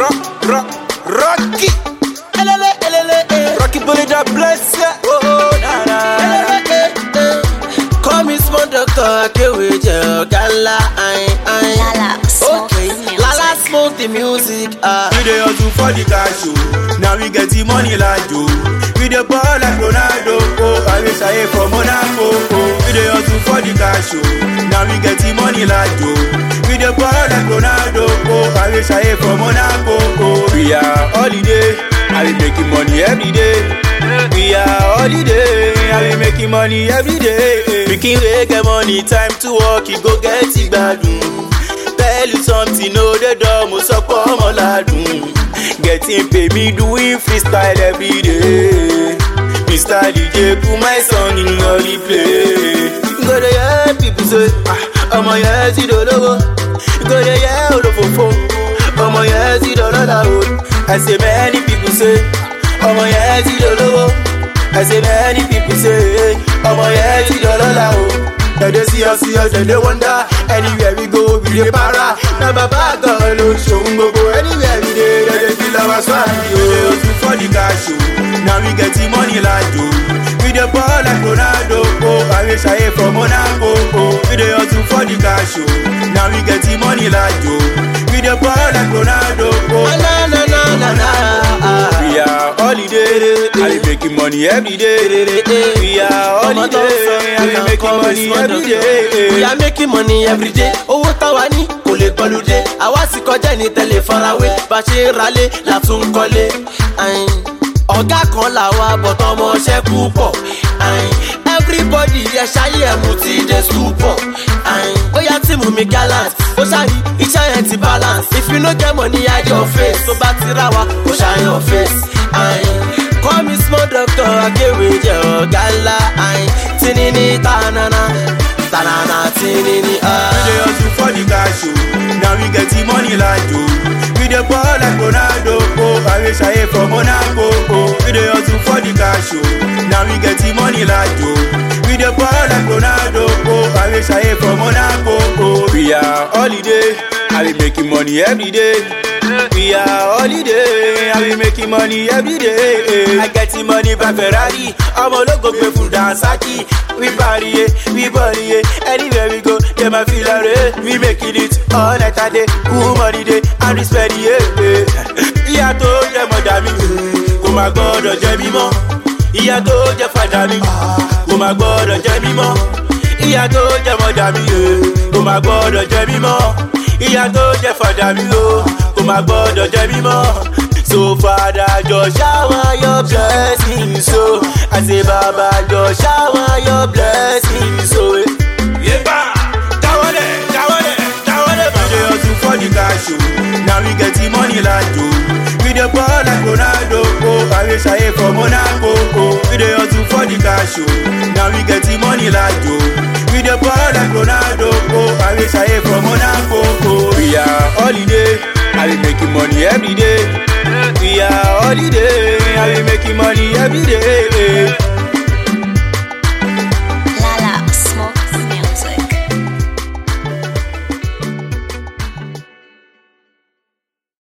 rock, rock, rocky. Elele, elele, eh. Rocky bully that bless ya. Oh, oh, na na. Elele, eh, eh. Call me small doctor, akewe jẹ ọ̀gá ńlá, ayin, ayin. Lala, smoke Okay, the music. Lala smoke the music. ah. We dey hustle for the cash oh. Now we get the money like Joe. We dey ball like Ronaldo. Oh, I wish I from Monaco. Oh, we dey hustle for the cash oh. Now we get the money like Joe. We dey ball like Ronaldo. Oh, I wish I from Monaco. Oh, we are holiday. I be making money every day. We are holiday. I be making money every day. Pikin wey get money, time to work, e go get ìgbádùn. tell you something no dey dull mo sọ pé ọmọ ládùn getting pay me doing freestyle every day mr dj put my song in your replay. you go dey hear people say ah ọmọ yẹn ti dolówó you go dey hear olófòfò ọmọ yẹn ti dọlọ́lá o i say many people say ọmọ yẹn ti dolówó i say many people say ọmọ yẹn ti dọlọ́lá o. Dem dey see us, see us, dem dey wonder. Anywhere we go, we dey para. Na baba God ló ṣòun gbogbo. Anywhere we dey, dem dey feel our swag. We dey hustle for the cash o. Now we get the money like o. We dey ball like Ronaldo o. I wish I from Monaco o. We dey hustle for the cash o. Now we get the money like o. We dey ball like Ronaldo o. Na na na na na. ah. We are holiday. I be making money every day. We are Ọmọ tó ń sọ holiday. I be ìyá making kan money small every doctor. day. We are making money every day. Owó táwa ní kò lè gbọ́lúdé. Àwa sì kọjá ní tẹ̀lé farawé. Bá a ṣe ń ralé la tún ń kọ́lé. Ayin. Ọ̀gá kan làwa bọ̀tọ̀ ọmọọṣẹ́ púpọ̀. Ayin. Everybody ẹ ṣayé ẹ̀mú ti dé stupọ̀. Ayin. Bóyá tíìmù mi gallant. Ó ṣàrí iṣẹ́ yẹn ti balance. If you no get money, hide your face. Tó bá ti rá wa, kò ṣàyàn face. Ayin. Call me small doctor, akéwì jẹ ọ̀gá ńlá. Ayin. Tinini tanana, tanana tinini. We dey ah. hustle for the cash o. Now we get the money like Joe. We dey ball like Ronaldo o. I wish I from Monaco o. We dey hustle for the cash o. Now we get the money like Joe. We dey ball like Ronaldo o. I wish I from Monaco o. We are holiday. I be making money every day. We are holiday. I be making money every day. I get the money by Ferrari. ọmọ ológo gbé fún dansaki. We party, yeah, we body, yeah. Anywhere we go, dem a feel array. We making it all night and day. Cool money day, and we spend it, yeah. Ìyá tó jẹ mọ̀dà mi, kò má gbọ́dọ̀ jẹ mí mọ́. Ìyá tó jẹ fàdà mi, kò má gbọ́dọ̀ jẹ mí mọ́. Ìyá tó jẹ mọ̀dà mi, kò má gbọ́dọ̀ jẹ mí mọ́. Ìyá tó jẹ fàdà mi, kò má gbọ́dọ̀ jẹ mí mọ́. So Father, just shower your blessings, so I say Baba, just shower your blessings, so. Yeba, tawale, tawale, tawale. We dey hustle for the cash o. Now we get the money like Joe. We dey ball like Ronaldo o. I wish I from Monaco o. We dey hustle for the cash o. Now we get the money like Joe. We dey ball like Ronaldo o. I wish I from Monaco o. We are holiday. I be making money every day. We are holiday. I be making money every day.